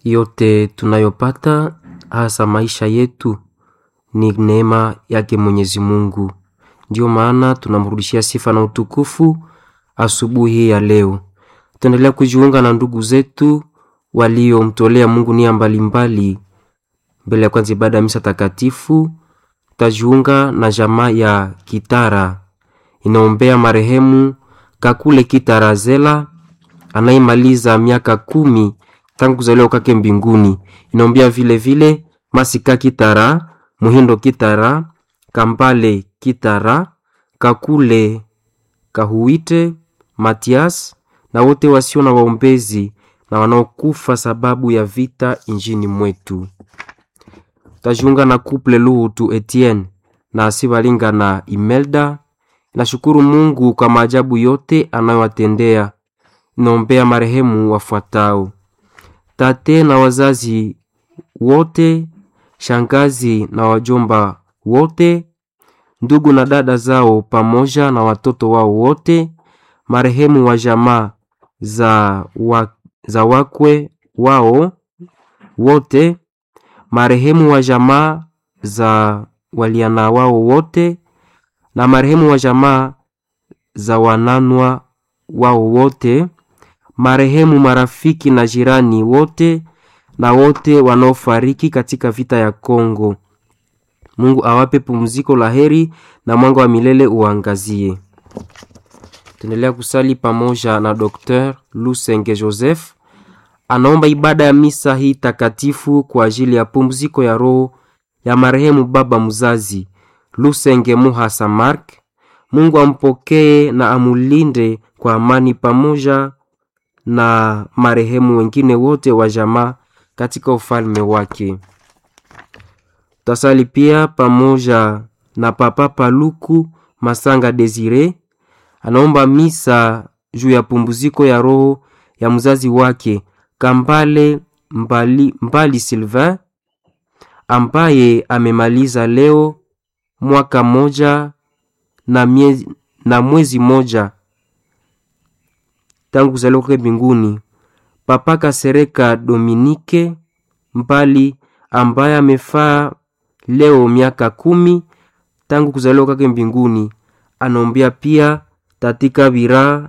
yote tunayopata hasa maisha yetu ni neema yake Mwenyezi Mungu. Ndiyo maana tunamrudishia sifa na utukufu asubuhi ya leo. Tuendelea kujiunga na ndugu zetu waliomtolea Mungu nia mbalimbali. Mbele ya kwanza ibada ya misa takatifu, tutajiunga na jamaa ya Kitara inaombea marehemu Kakule Kitara Zela anayemaliza miaka kumi tangu kuzaliwa kwake mbinguni. Inaombea vile vile Masika Kitara, Muhindo Kitara, Kambale Kitara, Kakule Kahuite, Matias na wote wasio na waombezi na wanaokufa sababu ya vita injini mwetu. Tajiunga na couple Luhutu Etienne na Asibalinga na Imelda. Nashukuru Mungu kwa maajabu yote anayowatendea. Naombea marehemu wafuatao: tate na wazazi wote, shangazi na wajomba wote, ndugu na dada zao pamoja na watoto wao wote, marehemu wa jamaa za, wa, za wakwe wao wote, marehemu wa jamaa za waliana wao wote, na marehemu wa jamaa za wananwa wao wote, marehemu marafiki na jirani wote, na wote wanaofariki katika vita ya Kongo. Mungu awape pumziko la heri na mwanga wa milele uangazie. Tuendelea kusali pamoja na Dr. Lusenge Joseph anaomba ibada ya misa hii takatifu kwa ajili ya pumziko ya roho ya marehemu baba mzazi Lusenge Muhasa Mark. Mungu ampokee na amulinde kwa amani pamoja na marehemu wengine wote wa jamaa katika ufalme wake. Tasali pia pamoja na papa Paluku Masanga Desire anaomba misa juu ya pumziko ya roho ya mzazi wake Kambale Mbali, Mbali Sylvain ambaye amemaliza leo mwaka moja na, miezi, na mwezi moja tangu kuzaliwa kwake mbinguni. Papa Kasereka Dominike Mbali ambaye amefaa leo miaka kumi tangu kuzaliwa kwake mbinguni, anaombea pia Tatika Bira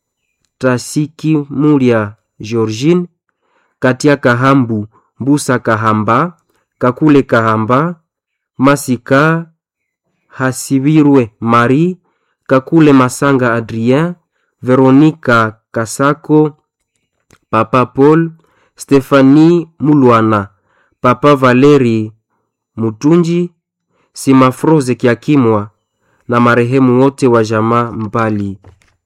Tasiki Mulia Georgine Katia Kahambu Mbusa Kahamba Kakule Kahamba Masika Hasibirwe Marie Kakule Masanga Adrien Veronika Kasako Papa Paul Stefani Mulwana Papa Valeri Mutunji Simafroze Kiakimwa na marehemu wote wa jamaa Mbali.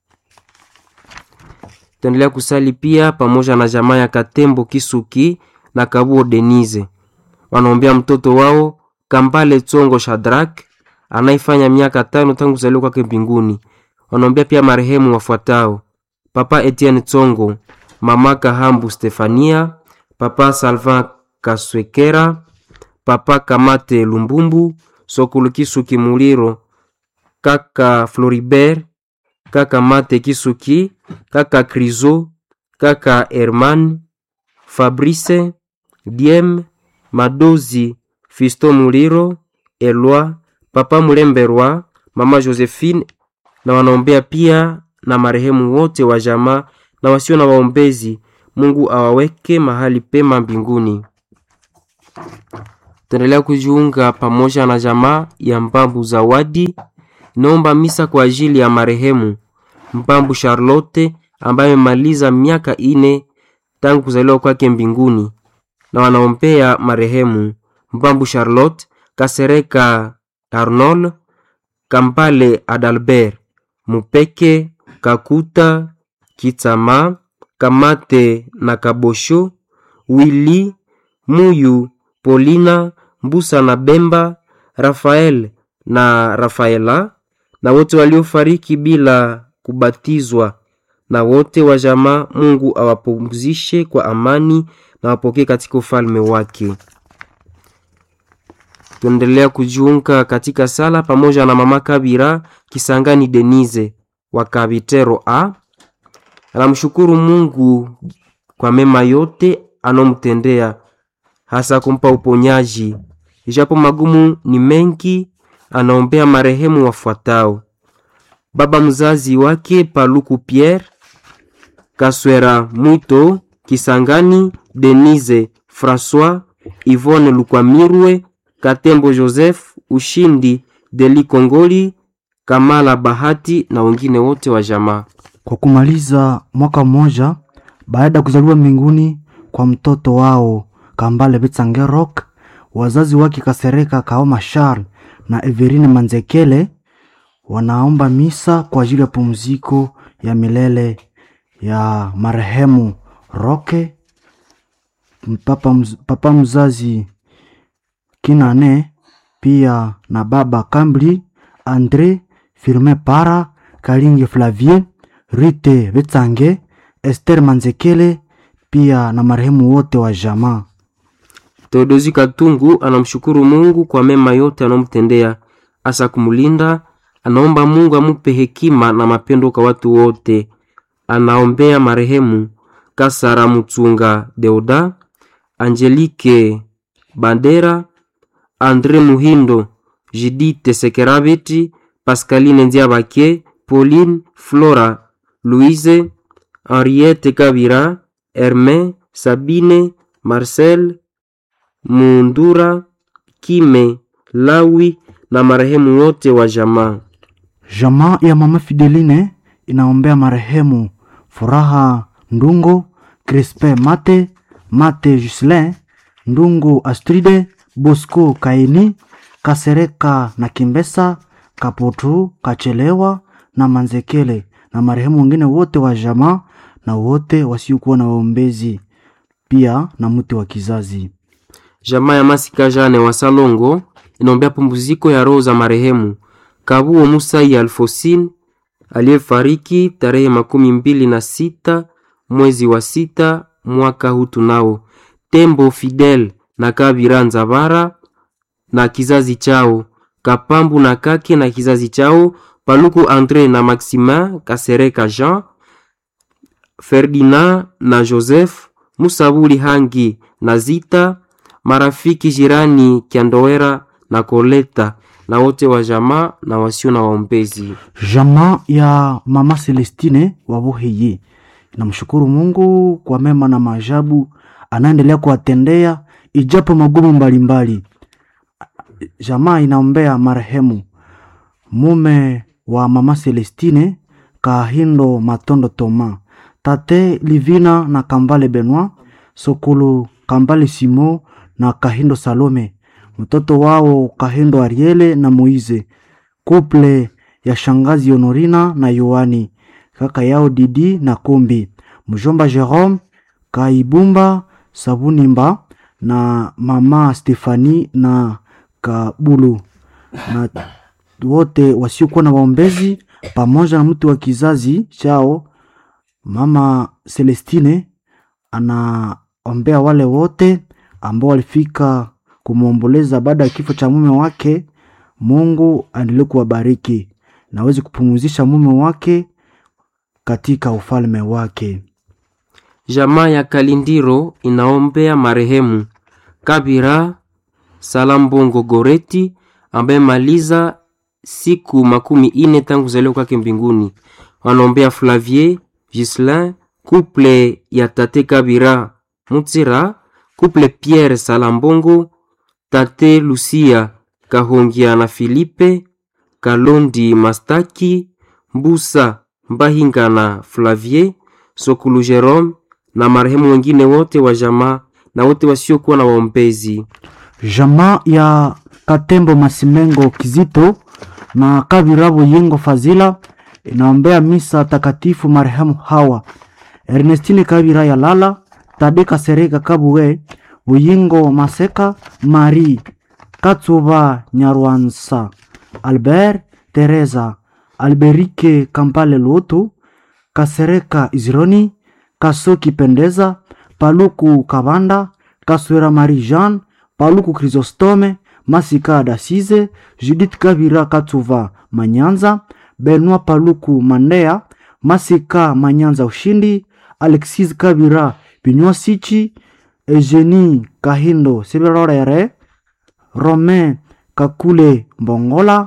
Tuendelea kusali pia pamoja na jamaa ya Katembo Kisuki na Kabuo Denise, wanaombea mtoto wao Kambale Tsongo Shadrak anaifanya miaka tano tangu kuzaliwa kwake mbinguni. Wanaombea pia marehemu wafuatao: Papa Etienne Tsongo, Mama Kahambu Stefania, Papa Salvan Kaswekera, Papa Kamate Lumbumbu, Sokulu Kisuki Muliro, Kaka Floribert, Kaka Mate Kisuki, Kaka Krizo, Kaka Herman, Fabrice, Diem, Madozi, Fisto Muliro, Elwa, Papa Mulemberwa, Mama Josephine na wanaombea pia na marehemu wote wa jamaa na wasio na waombezi. Mungu awaweke mahali pema mbinguni. Tuendelea kujiunga pamoja na jamaa ya Mbambu Zawadi naomba misa kwa ajili ya marehemu Mbambu Charlotte ambaye amemaliza miaka ine tangu kuzaliwa kwake mbinguni, na wanaombea marehemu Mbambu Charlotte, Kasereka Arnold, Kampale Adalbert, Mupeke Kakuta, Kitama Kamate na Kabosho, Willy Muyu, Polina Mbusa na Bemba, Rafael na Rafaela na wote waliofariki bila kubatizwa na wote wa jamaa. Mungu awapumzishe kwa amani na wapokee katika ufalme wake. Tuendelea kujiunga katika sala pamoja na mama Kabira Kisangani Denise wa Kabitero A. Anamshukuru Mungu kwa mema yote anomtendea, hasa kumpa uponyaji. Ijapo magumu ni mengi, anaombea marehemu wafuatao: baba mzazi wake Paluku Pierre Kaswera Mwito Kisangani, Denise Francois, Yvonne Lukwamirwe, Katembo Joseph, Ushindi Deli Kongoli, Kamala Bahati na wengine wote wa jamaa. Kwa kumaliza mwaka mmoja baada ya kuzaliwa mbinguni kwa mtoto wao Kambale Betsangerok, wazazi wake Kasereka Kaoma Charles na Everine Manzekele wanaomba misa kwa ajili ya pumziko ya milele ya marehemu Roke papa, mz, papa mzazi Kinane pia na baba Kambli Andre Firme Para Kalinge Flavie Rite Betsange Esther Manzekele pia na marehemu wote wa jamaa. Theodosi Katungu anamshukuru Mungu kwa mema yote anomtendea, hasa kumlinda. Anaomba Mungu amupe hekima na mapendo kwa watu wote. Anaombea marehemu Kasara Mutsunga Deoda, Angelique Bandera, Andre Muhindo, Judith Sekerabeti, Pascaline Ndiabake, Pauline Flora, Louise, Henriette Kabira, Herme, Sabine, Marcel Mundura, Kime, Lawi na marehemu wote wa jamaa. Jamaa ya mama Fideline inaombea marehemu Furaha Ndungo, Crispe Mate, Mate Gislin, Ndungo Astride, Bosco Kaini, Kasereka na Kimbesa, Kaputu, Kachelewa na Manzekele na marehemu wengine wote wa jamaa na wote wasiokuwa na waombezi pia na mti wa kizazi. Jamaa ya Masika Jane wa Salongo inaombea pumziko ya roho za marehemu Kabuo Musai Alfosin aliyefariki tarehe makumi mbili na sita mwezi wa sita mwaka huu tunao, Tembo Fidel na Kabira Nzabara na kizazi chao, Kapambu na Kake na kizazi chao, Paluku Andre na Maximin Kasereka Jean, Ferdinand na Joseph, Musabuli Hangi na Zita, marafiki jirani Kiandowera na Koleta na wote wa jamaa na wasio na waombezi. Jamaa ya mama Celestine wa Buhiyi namshukuru Mungu kwa mema na maajabu anaendelea kuwatendea ijapo magumu mbalimbali. Jamaa inaombea marehemu mume wa mama Celestine Kahindo Matondo Toma, tate Livina na Kambale Benoit, Sokulu Kambale Simo na Kahindo Salome, mtoto wao Kahindo Ariele na Moize, kuple ya shangazi Honorina na Yohani, kaka yao Didi na Kombi, mjomba Jerome Kaibumba Sabunimba na mama Stefani na Kabulu na wote wasiokuwa na waombezi pamoja na mtu wa kizazi chao. Mama Celestine anaombea wale wote ambao walifika kumwomboleza baada ya kifo cha mume wake. Mungu aendelee kuwabariki na aweze kupumzisha mume wake katika ufalme wake. Jamaa ya Kalindiro inaombea marehemu Kabira Salambongo Goreti ambaye maliza siku makumi ine tangu kuzaliwa kwake mbinguni. Wanaombea Flavier Gislin, couple ya tate Kabira Mutsira, couple Pierre Salambongo, tate Lucia Kahongia na Filipe Kalondi Mastaki, Mbusa Mbahinga na Flavier Sokulu Jerome na marehemu wengine wote wa jamaa na wote wasiokuwa na waombezi. Jamaa ya Katembo Masimengo Kizito na Kavirabo Yengo Fazila inaombea misa takatifu marehemu hawa Ernestine Kabira ya Lala, Tade Kasereka Kabuwe, Buyingo Maseka, Marie Katsuba Nyarwansa, Albert Teresa, Alberike Kampale Luotu, Kasereka Izironi, Kasoki Pendeza, Paluku Kabanda, Kaswera Marie Jean, Paluku Chrysostome, Masika Dasize, Judith Kabira Katsuva Manyanza, Benoit Paluku Mandea, Masika Manyanza Ushindi, Alexis Kabira Binywa Sichi, Eugenie Kahindo Sibirorere, Romain Kakule Mbongola,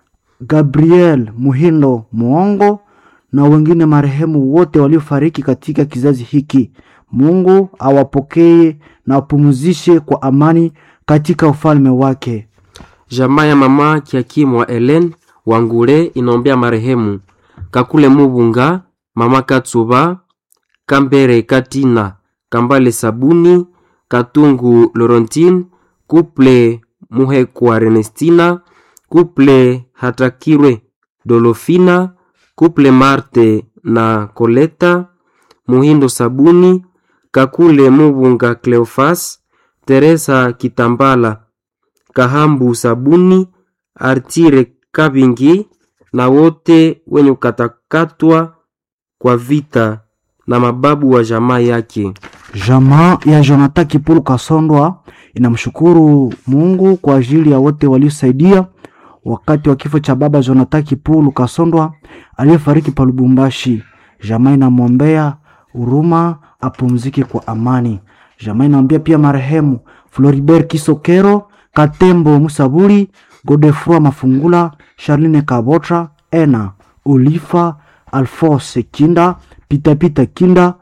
Gabriel Muhindo Muongo na wengine marehemu wote waliofariki katika kizazi hiki. Mungu awapokee na apumzishe kwa amani katika ufalme wake. Jamaa ya mama Kiakimu wa Ellen Wangule inaombea marehemu Kakule Mubunga, mama Katsuba, Kambere Katina, Kambale Sabuni, Katungu Laurentine, Kuple Muhekwa Ernestina, Kuple Hatakirwe Dolofina, Kuple Marte na Koleta, Muhindo Sabuni, Kakule Mubunga Cleofas, Teresa Kitambala, Kahambu Sabuni, Artire Kabingi na wote wenye kukatakatwa kwa vita na mababu wa jamaa yake. Jamaa ya Jonathan Kipulu Kasondwa inamshukuru Mungu kwa ajili ya wote waliosaidia wakati wa kifo cha baba Jonathan Kipulu Kasondwa aliyefariki pa Lubumbashi. Jamaa inamwombea huruma apumzike kwa amani. Jamaa inaombea pia marehemu Floribert Kisokero, Katembo Musaburi, Godefroy Mafungula, Charline Kabotra, Ena Olifa, Alphonse Kinda, Pitapita Kinda,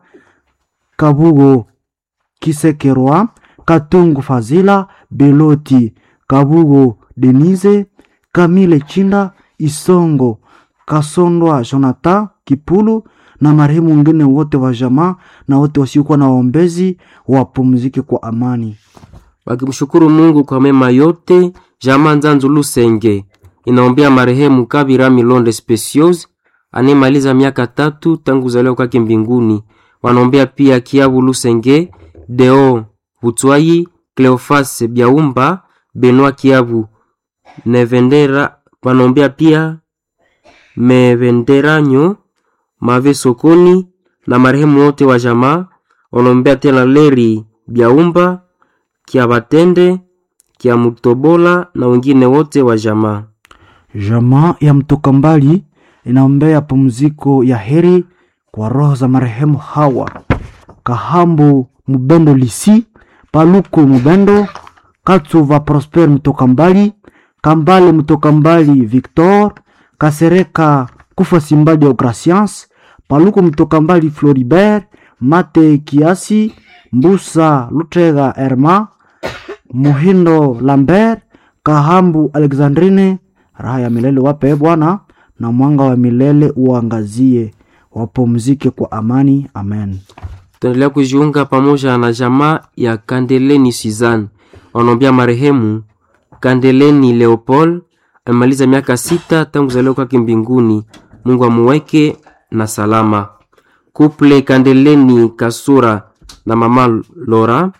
Kabugo Kisekerwa, Katungu Fazila, Beloti, Kabugo Denise, Kamile Chinda, Isongo, Kasondwa Jonathan Kipulu na marehemu wengine wote wa jamaa na wote wasiokuwa na waombezi wapumzike kwa amani. Wakimshukuru Mungu kwa mema yote, jamaa Nzanzu Lusenge inaombea marehemu Kabira Milonde Specios anayemaliza miaka tatu tangu kuzaliwa kwake mbinguni. Wanaombea pia Kiabu Lusenge, Deo Butwai, Cleofas Biaumba, Benoit Kiabu Nevendera. Wanaombea pia Mevenderanyo Mave Sokoni na marehemu wote wa jamaa. Wanaombea tena Leri Biaumba, Kia Batende, Kia Mutobola na wengine wote wa jamaa. Jamaa ya mtoka mbali inaombea pumziko ya heri kwa roho za marehemu hawa Kahambu Mubendo Lisi, Paluku Mubendo, Katsuva Prosper mtoka mbali, Kambale mtoka mbali Victor, Kasereka Kufa Simbadi Ogratians, Paluku mtoka mbali Floribert, Mate Kiasi, Mbusa Lutega Erma, Muhindo Lambert, Kahambu Alexandrine, raha ya milele wape Bwana, na mwanga wa milele uangazie, wapumzike kwa amani. Amen. Tunaendelea kujiunga pamoja na jamaa ya Kandeleni Suzanne, wanaombea marehemu Kandeleni Leopold amemaliza miaka sita tangu kuzaliwa kwake mbinguni. Mungu amuweke na salama. Kuple Kandeleni Kasura na mama Lora,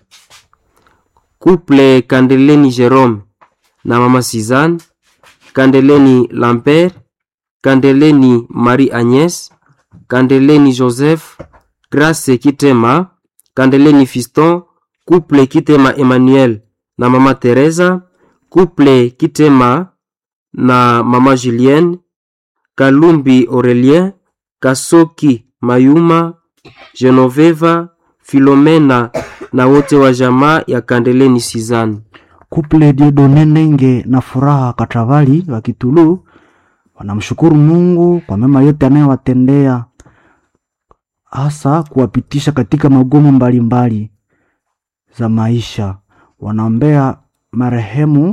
Kuple Kandeleni Jerome na mama Suzanne, Kandeleni Lambert, Kandeleni Marie Agnes, Kandeleni Joseph, Grace Kitema, Kandeleni Fiston, Couple Kitema Emmanuel na mama Teresa, Couple Kitema na mama Julienne, Kalumbi Aurelien, Kasoki Mayuma, Genoveva, Filomena na wote wa jamaa ya Kandeleni Suzanne. Kuple Diedone Ndenge na Furaha Katravali wa Kitulu wanamshukuru Mungu kwa mema yote anayowatendea, hasa kuwapitisha katika magumu mbalimbali za maisha. Wanaombea marehemu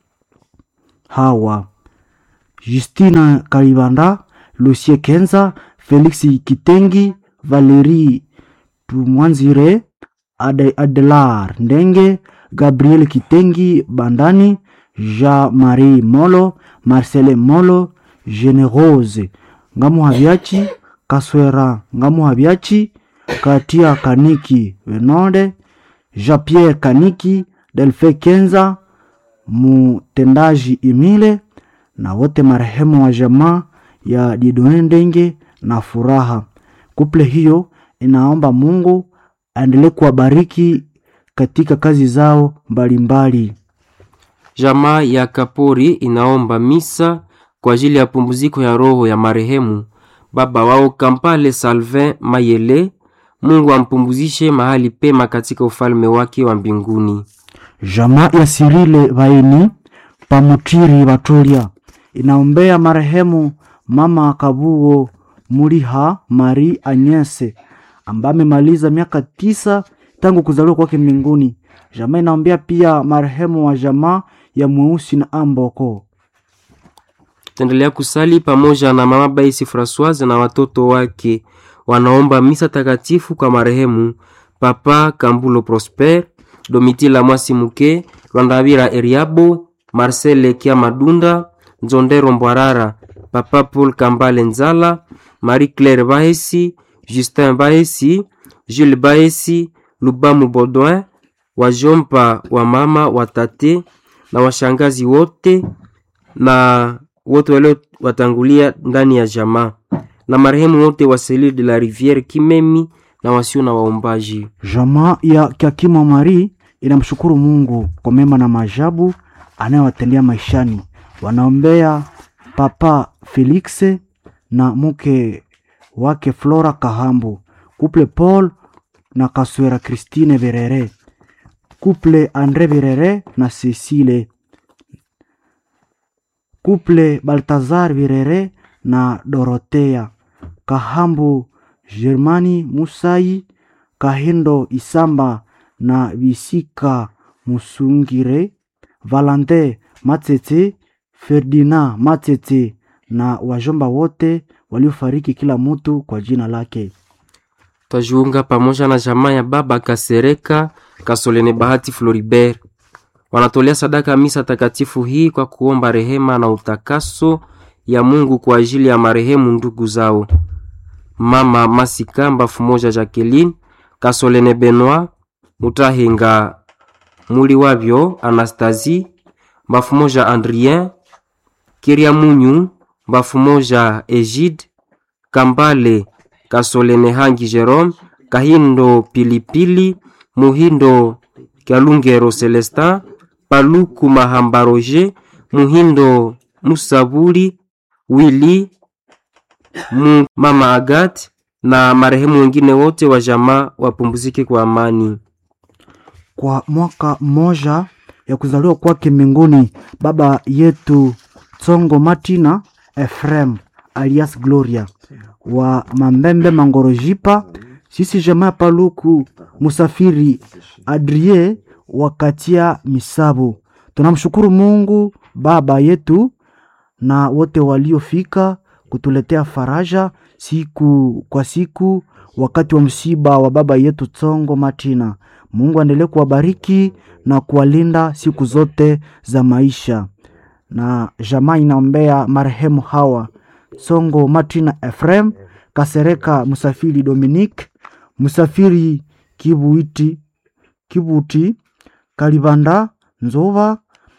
hawa Justina Kalibanda, Lucie Kenza, Felix Kitengi, Valerie Tumwanzire, Ade, Adelar Ndenge, Gabriel Kitengi Bandani, Jean-Marie Molo, Marcele Molo, Generose Ngamuhabiachi, Kaswera Ngamuhabiachi, Katia Kaniki Venode, Jean-Pierre Kaniki, Delfe Kenza, Mutendaji Imile na wote marehemu wa jamaa ya Didone Ndenge na Furaha. Kuple hiyo inaomba Mungu aendelee kuwabariki katika kazi zao mbalimbali. Jamaa ya Kapori inaomba misa kwa ajili ya pumziko ya roho ya marehemu baba wao Kampale Salvin Mayele, Mungu ampumzishe mahali pema katika ufalme wake wa mbinguni. Jamaa ya Sirile Vaini Pamutiri Batulia inaombea marehemu mama Kabuo Muliha Mari Anyese ambaye amemaliza miaka tisa tangu kuzaliwa kwake mbinguni. Jamaa inaombea pia marehemu wa jamaa ya Mweusi na Amboko. Taendelea kusali pamoja na mama Baisi Francoise na watoto wake wanaomba misa takatifu kwa marehemu Papa Kambulo Prosper, Domitila Mwasi Muke, Rwandabira Eriabo, Marcel Kia Madunda, Nzondero Mbwarara, Papa Paul Kambale Nzala, Marie Claire Bahesi, Justin Bahesi, Jules Bahesi, Lubamu Baudouin, wajompa wa mama watate na washangazi wote na wote walio watangulia ndani ya jamaa na marehemu wote wa Selile de la Riviere Kimemi na wasio na waombaji. Jamaa ya Kiakima Mari inamshukuru Mungu kwa mema na maajabu anayowatendea maishani. Wanaombea Papa Felix na mke wake Flora Kahambu, kuple Paul na Kaswera Christine Verere, kuple Andre Verere na Cecile, kuple Baltazar Verere na Dorotea Kahambu, Germani Musai Kahindo Isamba na Bisika Musungire, Valante Matete, Ferdinand Matete na wajomba wote waliofariki kila mtu kwa jina lake. Twajiunga pamoja na jamaa ya baba Kasereka Kasolene Bahati Floribert, wanatolea sadaka misa takatifu hii kwa kuomba rehema na utakaso ya Mungu kwa ajili ya marehemu ndugu zao mama Masika Mbafu moja Jacqueline Kasolene Benoit Mutahinga muli wavyo Anastasie Mbafu moja Andrien Kiria Munyu Mbafu moja Egide Kambale Kasolene Hangi Jerome Kahindo Pilipili Muhindo Kyalungero Celestin Paluku Mahamba Roger Muhindo Musabuli Willy mu mama Agat na marehemu wengine wote wa jamaa wapumzike kwa amani. Kwa mwaka mmoja ya kuzaliwa kwake mbinguni, baba yetu Tsongo Martina Efrem alias Gloria wa Mambembe Mangorojipa, sisi jamaa ya Paluku Musafiri Adrie wakatia Misabu, tunamshukuru Mungu baba yetu na wote waliofika kutuletea faraja siku kwa siku wakati wa msiba wa baba yetu Tsongo Martina. Mungu aendelee kuwabariki na kuwalinda siku zote za maisha. Na jamaa inaombea marehemu hawa Tsongo Martina Efrem, Kasereka Musafiri Dominique, Musafiri Kibuiti, Kibuti, Kalibanda Nzova,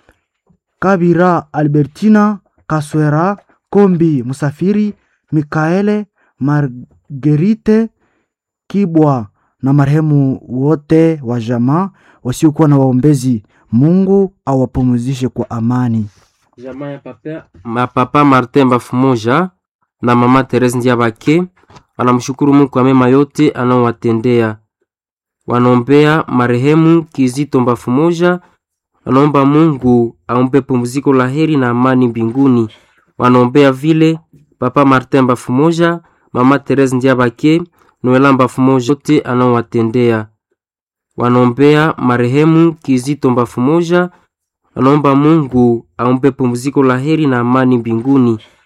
Kabira Albertina, Kaswera Kombi Musafiri, Mikaele Margerite Kibwa na marehemu wote wa jamaa wasiokuwa na waombezi. Mungu awapumzishe kwa amani. Jamaa ya papa, ma papa Martin Mbafu moja na mama Therese Ndiabake wanamshukuru Mungu kwa mema yote anaowatendea. Wanaombea marehemu Kizito Mbafu moja, wanaomba Mungu ampe pumziko la heri na amani mbinguni. Wanaombea vile papa Martin Mbafu moja, mama Therese Ndiabake, Noela Mbafu moja yote anaowatendea. Wanaombea marehemu Kizito Mbafu moja, wanaomba Mungu ampe pumziko la heri na amani mbinguni.